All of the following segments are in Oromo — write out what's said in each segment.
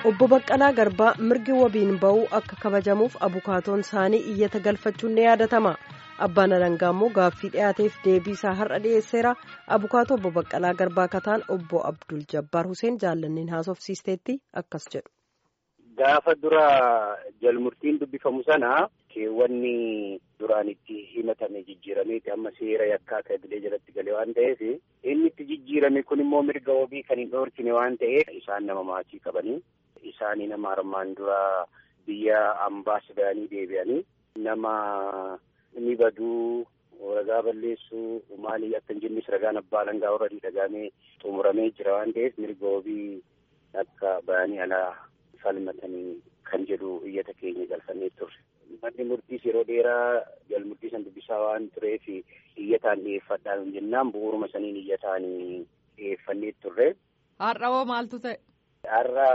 obbo Baqqalaa Garbaa mirgi wabiin ba'uu akka kabajamuuf abukaatoon isaanii iyyata galfachuun ni yaadatama. Abbaan Alangaa immoo gaaffii dhiyaateef deebii isaa har'a dhiyeesseera. Abukaatoo obbo Baqqalaa Garbaa kataan obbo Abdul Jabbaar Huseen jaallanneen haasofsiisteetti akkas jedhu. Gaafa dura jalmurtiin dubbifamu sana keewwanni duraan itti himatame jijjiirameeti amma seera yakkaa kabilee jalatti gale waan ta'eef inni itti jijjiirame kun immoo mirga wabii kan hin dhoorkine waan ta'eef isaan nama maatii qabanii isaanii nama armaan dura biyya ambaa sudaanii deebi'anii nama ni baduu ragaa balleessuu maalii akka hin jennis ragaan abbaa alangaa warra dhagaamee xumuramee jira waan ta'eef mirga wabii akka ba'anii alaa falmatanii kan jedhu iyyata keenya galfannee turre. Manni murtiis yeroo dheeraa jalmurtii san dubbisaa waan tureef iyyataan dhiyeeffadhaan jennaan bu'uuruma saniin iyyataan dhiyeeffannee turre. Har'a hoo maaltu ta'e? Har'a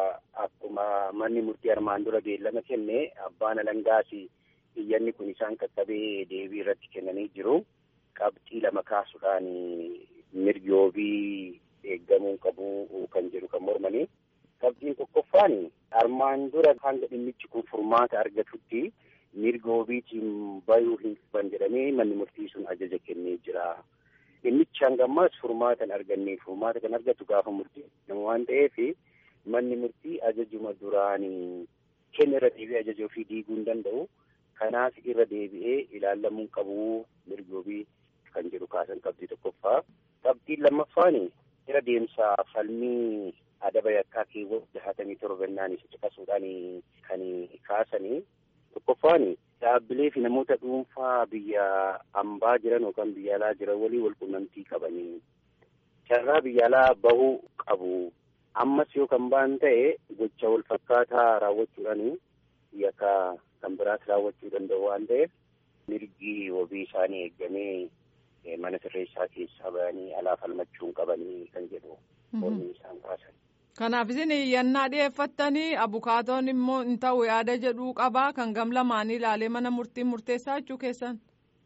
akkuma manni murtii armaan dura beellama kenne abbaan alangaas iyyanni kun isaan qaqqabee deebii irratti kennanii jiru. Qabxii lama kaasuudhaan mirgi wabii eeggamuu qabu kan jedhu kan mormanii. Qabxiin tokkoffaan armaan dura hanga dhimmichi kun furmaata argatutti mirga wabiitiin bayuu hin qaban jedhamee manni murtii sun ajaja kennee jira. Dhimmichi hanga ammaas furmaata hin arganne furmaata kan argatu gaafa murtii waan ta'eef manni murtii ajajuma duraan kenna irra deebi'ee ajaja ofii diiguu hin danda'u. Kanaaf irra deebi'ee ilaalamuu qabu mirgi wabii kan jedhu kaasan qabxii tokkoffaa. Qabxiin lammaffaan irra deemsa falmii adaba yakkaa keewwata jahatamii torbannaan isa caqasuudhaan kan kaasanii tokkoffaan dhaabbilee fi namoota dhuunfaa biyya ambaa jiran yookaan biyya alaa jiran walii wal quunnamtii qabanii carraa biyya alaa bahuu qabu. Ammas yoo kan ba'an ta'e gocha wal fakkaataa raawwachuudhaan yakka kan biraas raawwachuu danda'u waan ta'eef mirgi wabii isaanii eeggamee mana sirreessaa keessaa bahanii alaa falmachuu hin qabanii kan jedhu mormii isaan kaasan. Kanaaf isin iyyannaa dhiyeeffattanii abukaatoon immoo hin ta'u yaada jedhuu qabaa kan gam lamaanii ilaalee mana murtiin murteessaa jechuu keessan.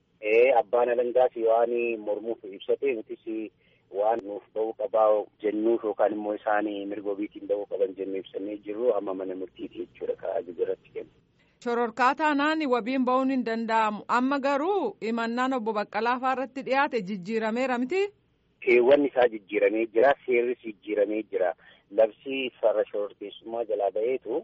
Ee abbaan alangaas waan mormuuf ibsate nutis waan nuuf ba'uu qabaa jennuuf yookaan immoo isaan mirga wabiitiin ba'uu qaban jennee ibsannee jirru amma mana murtiiti jechuudha kan ajaja irratti kennu. Shororkaa taanaan wabiin ba'uun hin danda'amu amma garuu himannaan obbo Baqqalaa fa'aa irratti dhiyaate jijjiirameera miti. Keewwanni isaa jijjiiramee jira seerris jijjiiramee jira. Labsii farra shororkeessummaa jalaa ba'eetu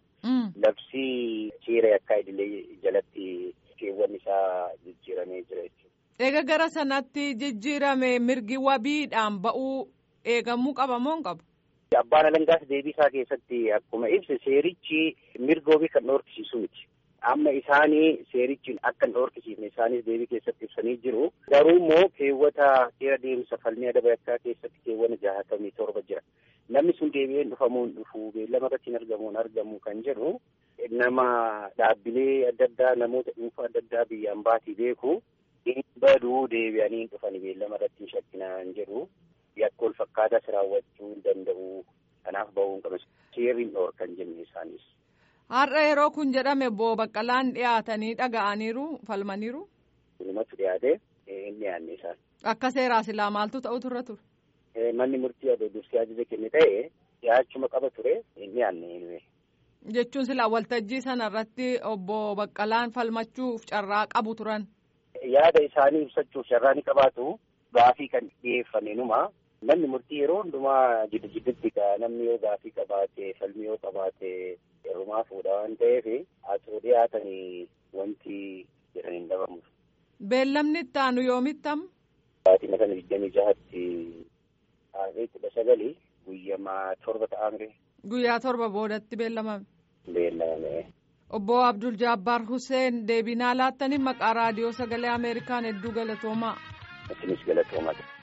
labsii seera yakkaa idilee jalatti keewwanni isaa jijjiiramee jira jechuudha. Eega gara sanatti jijjiirame mirgi wabiidhaan ba'uu eegamuu qaba moo hin qabu? Abbaan alangaas deebii isaa keessatti akkuma ibse seerichi mirga wabii kan dhoorkisiisu miti. Amma isaanii seerichi akka hin dhoorkisiifne isaanis deebii keessatti ibsanii jiru. Garuu immoo keewwata seera deemsa falmii adaba yakkaa keessatti keewwata jahatamii torba jira. Namni sun deebi'ee dhufamuu hin dhufu beellama irratti hin argamu hin argamu kan jedhu nama dhaabbilee adda addaa namoota dhuunfaa adda addaa biyya ambaatii beeku hin baduu deebi'anii hin dhufani beellama irratti hin shakkinaan jedhu yakka wal fakkaataas raawwachuu hin danda'u kanaaf ba'uu hin qabu seerri hin dhoorkan jenne isaanis. Har'a yeroo kun jedhame obbo Baqqalaan dhiyaatanii dhaga'aniiru falmaniiru. Kunumatu dhiyaate hin dhiyaanne isaan. Akka seeraa silaa maaltu ta'u turre ture? Manni murtii adda dursee ajaja kenne ta'e dhiyaachuma qaba ture hin dhiyaanne. Jechuun silaa waltajjii sana irratti obbo Baqqalaan falmachuuf carraa qabu turan. Yaada isaanii ibsachuuf carraa ni qabaatu gaafii kan dhiyeeffame numa. Manni murtii yeroo hundumaa jiddu jiddutti namni yoo gaafii qabaate falmii yoo qabaate heerumaa fuudha waan ta'eef asoo dhiyaatanii wanti jedhan hin dhabamu. Beellamni itti aanu yoomittamu? Baatii kana digdamii jahatti taa'ee kudha sagali guyyamaa torba ta'amre. Guyyaa torba boodatti beellamame. Beellamame. Obbo Abdul Jabbaar Hussein deebinaa laattanii maqaa raadiyoo sagalee Ameerikaan hedduu galatoomaa. Isinis galatoomaa.